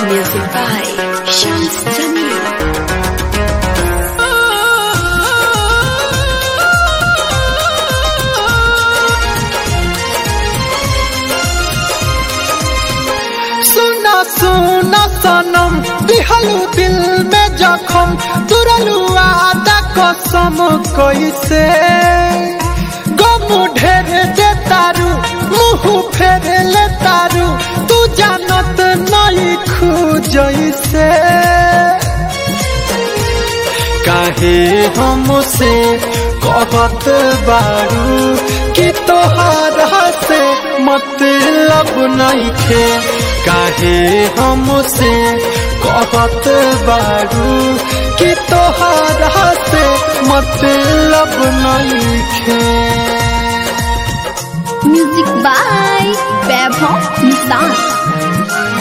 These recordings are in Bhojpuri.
Music by Shams Jamil. सुना सुना सनम दिहलू दिल में जखम तुरलू आदा कसम कैसे गम ढेर दे तारू मुंह फेर ले तारू तू जानत नहीं खू जैसे काहे हमसे कहत बारू कि तोहारा से मतलब नहीं खे काहे हमसे कहत बारू कि तोहारा से मतलब नहीं खे Music by Vaibhav Nissan.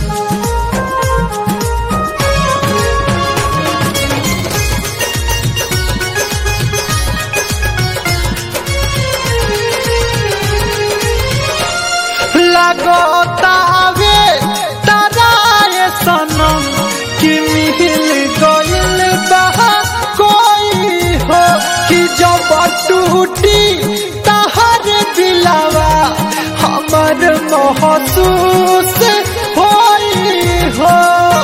लगतावे ताराए सनम कि मिल गइल बहा कोई हो कि जब टूटी तहर दिलावा हमर महसूस होई हो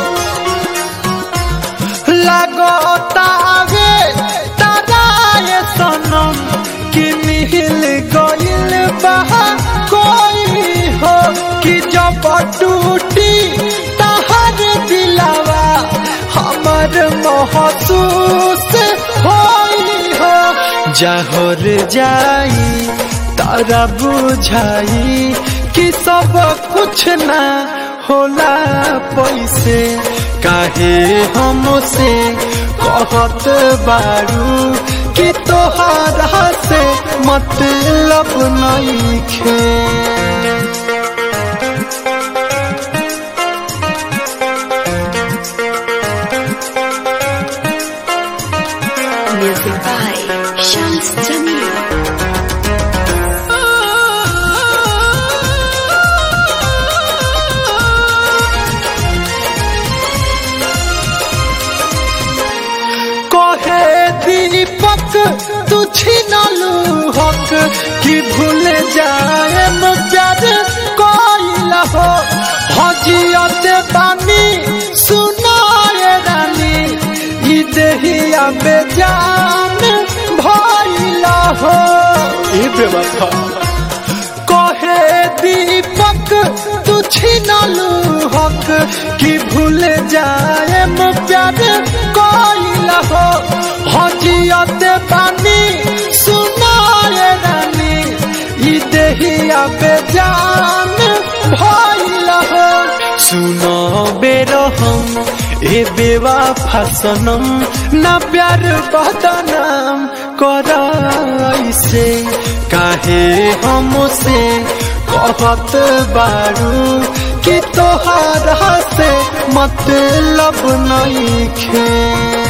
लगतावे ताराए सनम कि मिल गइल बहा कोई हो कि जब टूटी तहर दिलावा हमर महसूस होई हो जहर जाई तारा बुझाई कि सब कुछ ना होला पैसे काहे हमसे कहत बारू कि तोहारा से मतलब नहीं खे Music by Shams Jamil. कहे दीपक तू छिनलू हक कि भूल जाए प्यार कोइल हो हजियत बानी सुनाए रानी ई देहिया बेजान भइल हो ई बेवफा कहे दीपक तू छिनलू हक कि भूल जाए प्यार कोइल हो हजियत बानी सुनाए रानी ई देहिया बेजान भइल हो सुनो बेरो हम ए बेवा फसनम ना प्यार बदनाम कर ऐसे काहे हमसे कहत बारू कि तोहारा से मतलब नहीं खे